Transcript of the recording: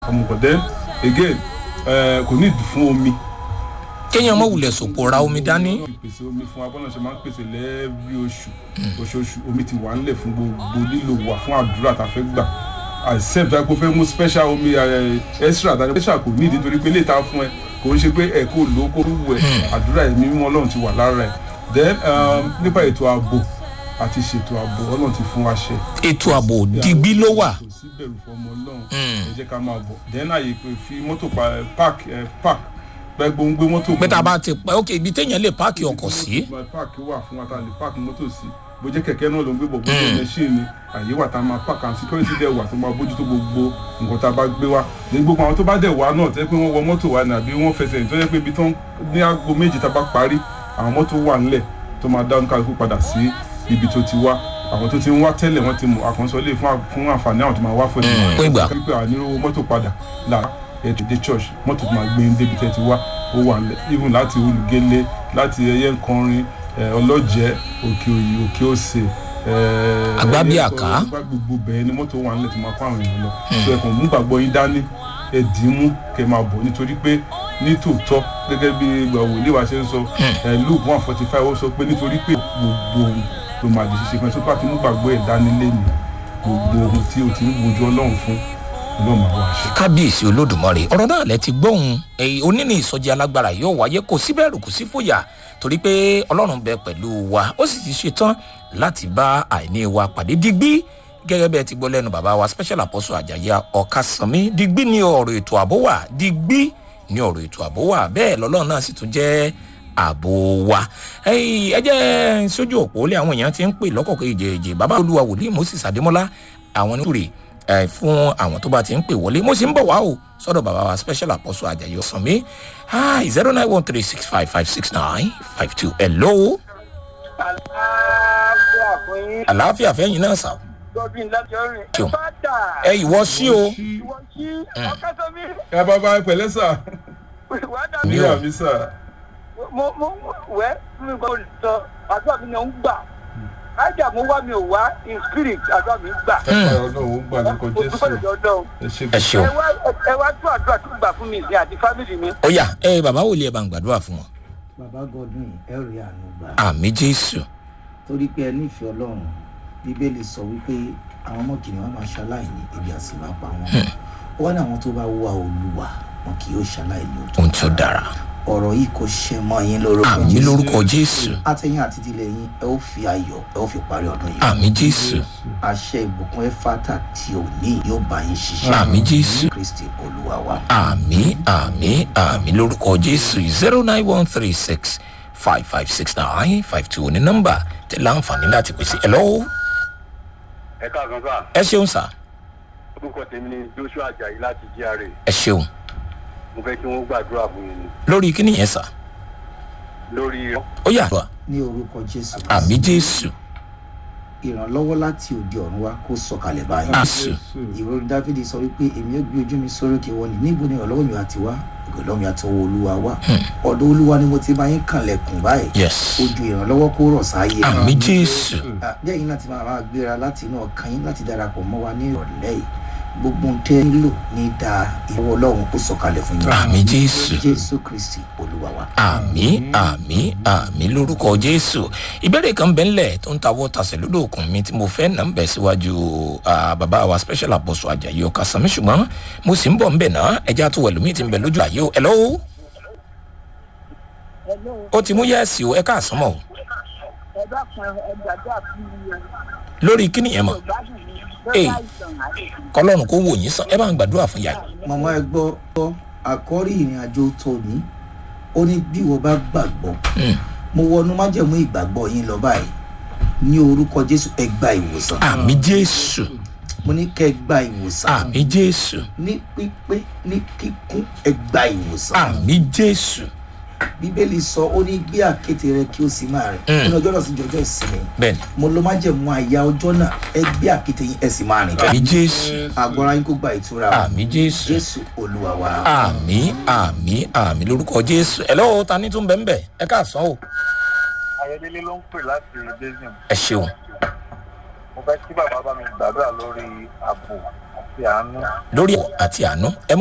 ọmọkàn then again eh, kò ní ìdí fún omi. kéèyàn mọ̀ wulẹ̀ sòpò ra omi dání. ìpèsè omi fún abọ́nà ṣe máa ń pèsè lẹ́ẹ̀rí oṣù oṣooṣù omi ti wà nílẹ̀ fún gbogbo lílo wà fún àdúrà tá a fẹ́ gbà àìsàn tó yẹ kó fẹ́ mú special omi extra tàbí special kò ní ìdí torí pé lè ta fún ẹ kò ń ṣe pé ẹ kò lò ó kó wù ẹ àdúrà ẹ̀mí mímọ́ ọlọ́run ti wà lára ẹ̀ then um, nípa ètò ààbò àti ṣètò ààbò ọlọ́run ti fún wa ṣe ètò ààbò digbí ló wà. kò sí bẹ̀rù fọmọ ọlọ́run ẹ jẹ́ ká máa bọ̀ then àyè pé fi mọ́tò pa park ẹ park pẹ́ gbóngbé mọ́tò pé tá a bá ti pẹ́ ok ibi téèyàn lè páàkì ọkọ̀ sí. park wà fún wa tá a lè park mọ́tò sí bó jẹ́ kẹ̀kẹ́ náà ló ń gbé bọ̀ bó jẹ́ machine ni àyè wà tá a máa park and security dẹ̀ wà tó máa bójútó gbogbo nǹkan tá a bá gbé wá ní gbogbo àwọn tó bá dẹ̀ wá náà tẹ́ pé wọ́n wọ mọ́tò wa ní àbí wọ́n fẹsẹ̀ tó yẹ pé ibi tó ń ní aago méjì tá a bá parí àwọn mọ́tò wà ńlẹ̀ tó máa dá oníkàlùkù padà sí ibi tó ti wá àwọn tó ti ń wá tẹ́lẹ̀ wọ́n ti mọ̀ àkànṣọ lè fún àǹfààní àwọn tó máa wá fún ẹ̀ Fún ìgbà. pípẹ́ àníròwó mọ́tò padà là ètò ìdè church mọ́tò tó máa gbé ní débi tẹ́ ti wá ó wà ńlẹ̀ even láti olùgélé láti ẹyẹ nkọrin ẹ, ọlọ́jẹ́ òkè òyì òkè òsè ẹ, Àgbábíàká. ẹyẹ nkọrin, gbogbo bẹ́ẹ̀ ni mọ́tò wà ńlẹ̀ tó máa kó àwọn èèyàn lọ so ẹ kàn mú gbàgbọ́ yín dání ẹ dì í mú kẹ máa bọ̀ nítorí pé ní tòótọ́ gẹ́gẹ́ bí gbàwò ìléwà ṣe ń sọ ẹ luke one forty five ó sọ pé nítorí pé gbogbo ohun ló máa di ṣíṣe fún ẹ tó bá ti mú gbàgbọ́ ẹ̀ dání lẹ́nu gbogbo ohun tí o ti ń wojú ọlọ́run fún ọlọ́run máa wá ṣe. kábíyèsí olódùmarè ọ̀rọ̀ náà lẹ ti gbóhùn èyí oníní ìsọjí alágbára yóò wáyé kò sí bẹ̀rù kò sí fòyà torí pé ọlọ́run bẹ pẹ̀lú wa ó sì ti ṣetán láti bá àìní wa pàdé digbí gẹ́gẹ́ bẹ́ẹ̀ ti gbọ́ lẹ́nu bàbá wa special apostle àjàyà ọ̀kasànmí digbí ní ọ̀rọ̀ ètò ààbò wà digbí ní ọ̀rọ̀ ètò ààbò wà bẹ́ẹ̀ lọ́lọ́run náà sì tún jẹ́ ààbò wa ẹyìn ẹ jẹ́ sójú òpó lé àwọn èèyàn ti ń pè lọ́kọ̀ọ̀kan ìjẹ̀ẹ̀jẹ̀ bàbá olúwa wòlíì moses adémọ́lá àwọn oníkùrè ẹ fún àwọn tó bá ti ń pè wọlé mo sì ń bọ̀ wá o sọ́dọ̀ bàbá wa special apostle ajayi ọ̀sánmi hi zero nine one three six five five six nine five two hello àlàáfíà fún yín. àlàáfíà fẹ́yìn náà sà Godwin láti ọrìn. Ṣeun. Fátà. ẹ ìwọ sí o Ìwọ sí ọ̀kẹ́sọ̀mí. ẹ bàbá ẹ pẹ̀lẹ́ sà. Wà á dà Mi mí. ní ò- àmì sà. Mo mo wẹ́ mi gbọ́ olùsọ àdúrà mi náà ń gbà. Ájà mo wá mi ò wá in spirit àdúrà mi ń gbà. ẹ ọlọ́run ó gbà lórúkọ Mo dúpẹ́ jésù lọ́dọ̀ ọlọ́run. ẹ ṣe ẹ ṣeun Ẹ wá ẹ wá tún àdúrà tó gbà fún mi ìsìn àti fámìlì mi. ó yá ẹ bàbá wòlíì ẹ bá ń gbàdúrà fún wọn bàbá godwin ẹ rí àánú gbà àmì jésù torí pé ẹ nífẹ̀ẹ́ ọlọ́run bíbélì sọ wípé àwọn ọmọ kìnìún wọn máa ṣaláìní ebi àsì máa pa wọn ó wá ní àwọn tó bá wá olúwa wọn kì yóò ṣaláìní òtún ohun tí ó dára ọ̀rọ̀ yìí kò ṣe mọ́ yín lórúkọ àmì lórúkọ jésù àtẹ̀yìn àti ìdílé yín ẹ ó fi ayọ̀ ẹ ó fi parí ọdún yìí àmì jésù àṣẹ ìbùkún ẹfátà tí ò ní yóò bá yín ṣiṣẹ́ àmì jésù kristi olúwa wa. àmì àmì àmì lórúkọ jésù zero nine one three six five five six nine five two ní nọ́mbà tẹ láǹfààní láti pèsè ẹ lọ́wọ́ ẹ káàkan sá ẹ ṣeun sà orúkọ tèmi ni joshua ajayi láti gra ẹ ṣeun mo fẹ́ kí wọ́n gbàdúrà fún yín ni lórí kíni yẹn sà lórí ó yà wá ní orúkọ jésù àmì jésù ìrànlọ́wọ́ láti òde ọ̀run wa kó sọ̀kalẹ̀ báyìí. àṣù ìròyìn dáfídì sọ wípé èmi ò gbé ojú mi sórókè wọn ni níbo ni ìrànlọ́wọ́ mi àti wá ìrànlọ́wọ́ mi àti ọwọ́ olúwa wá ọ̀dọ̀ olúwa ni mo ti máa ń kànlẹ̀kùn báyìí yes ojú ìrànlọ́wọ́ kó rọ̀ sáyé àmì jésù Ah, bí ẹ̀yin láti máa máa gbéra láti inú ọkàn yín láti darapọ̀ mọ́ wa ní ìrọ̀lẹ́ yìí gbogbo ohun tẹ́ ẹ nílò ní dáa ìwọ ọlọ́run kó sọ̀kalẹ̀ fún yín àmì jésù jésù kristi olúwa wa. àmì àmì àmì lórúkọ jésù ìbéèrè kan bẹ́ẹ̀ ńlẹ̀ tó ń tawọ́ tasẹ̀ lódò òkun mi tí mo fẹ́ nà ń bẹ̀ síwájú ah, bàbá wa special apostle ajayi ọ̀kasànmí ṣùgbọ́n mo sì ń bọ̀ ń bẹ̀ náà ẹja tó wẹ̀lú mi ti ń bẹ̀ lójú àyè o hello ó ti mú yẹ́ẹ̀sì o ẹ káàsán mọ́ o Ẹ dákun ẹ gbàdúrà fún mi. lórí kíni yẹn mọ̀ Hey. kọlọ́run kó wò yín sàn ẹ bá ń gbàdúrà fún yàrá màmá ẹ gbọ́ gbọ́ àkọ́rí ìrìn àjò tòní ó ní bí wọ́n bá gbàgbọ́ Mm. mo wọnú májẹ̀mú ìgbàgbọ́ yín lọ báyìí ní orúkọ jésù ẹ gba ìwòsàn àmì jésù mo ní kẹ́ ẹ gba ìwòsàn àmì jésù ní pípé ní kíkún ẹ gba ìwòsàn àmì jésù bíbélì sọ ó ní gbé àkéte rẹ kí ó sì máa rìn Mm. nínú ọjọ́ náà sì jọjọ́ ìsinmi bẹ́ẹ̀ni mo lọ májẹ̀mú àyà ọjọ́ náà ẹ gbé àkéte yín ẹ sì máa rìn àmì jésù àgọ́ra yín kó gba ìtura o. àmì jésù jésù olúwa wa. àmì àmì àmì lórúkọ jésù ẹ lọ́wọ́ ta ní tún bẹ́ẹ̀ bẹ́ẹ̀ ẹ káàsán o ayọdẹlẹ ló ń pè láti basin ẹ ṣeun mo fẹ́ kí bàbá bá mi gbàdúrà lórí ààbò àti àánú. lórí ẹ̀wọ̀ àti àánú ẹ